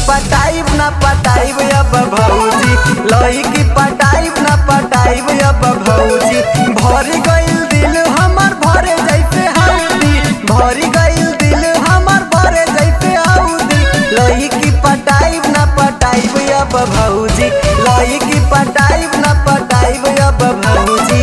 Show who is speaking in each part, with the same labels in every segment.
Speaker 1: पटाइब ना पटाइब अब भौजी लही की पटाइब ना पटाइब अब भौजी भर गइल दिल हमर भरे जैसे हल्दी भर गइल दिल हमर भरे जैसे हल्दी लही की पटाइब ना पटाइब अब भौजी लही की पटाइब ना पटाइब अब भौजी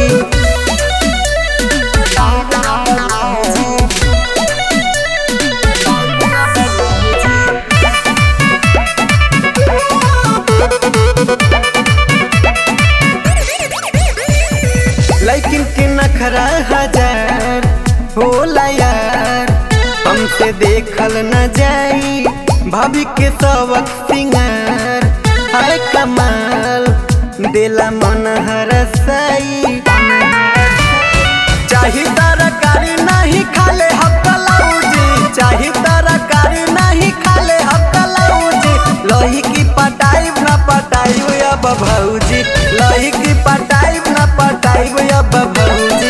Speaker 1: लेकिन के नखरा हजार होला यार हमसे देखल न जाई भाभी के सबक सिंगार हाय कमाल दिला मन हरसाई चाही तरकारी नहीं खाले हकलाउजी चाही तरकारी नहीं खाले हकलाउजी लोही की पटाइब ना पटाइब अब भौजी लोही की पटाइब ना पटाइब अब भौजी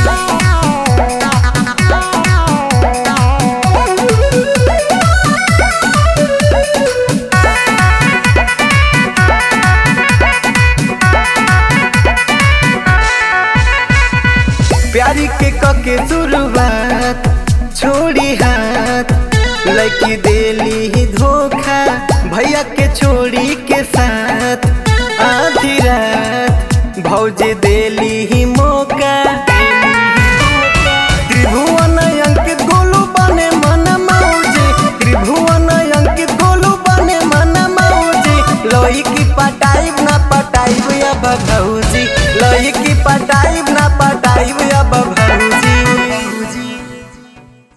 Speaker 1: प्यारी के कके शुरुआत छोड़ी हाथ लड़की देली ही धोखा भैया के छोड़ी के साथ आधी रात भौजी देली ही मौका त्रिभुवन अंकित गोलू बने मन मौजी त्रिभुवन अंकित गोलू बने मन मौजी लोही की पटाइब ना पटाइब अब भौजी लोही की पटाइब ना पटाइब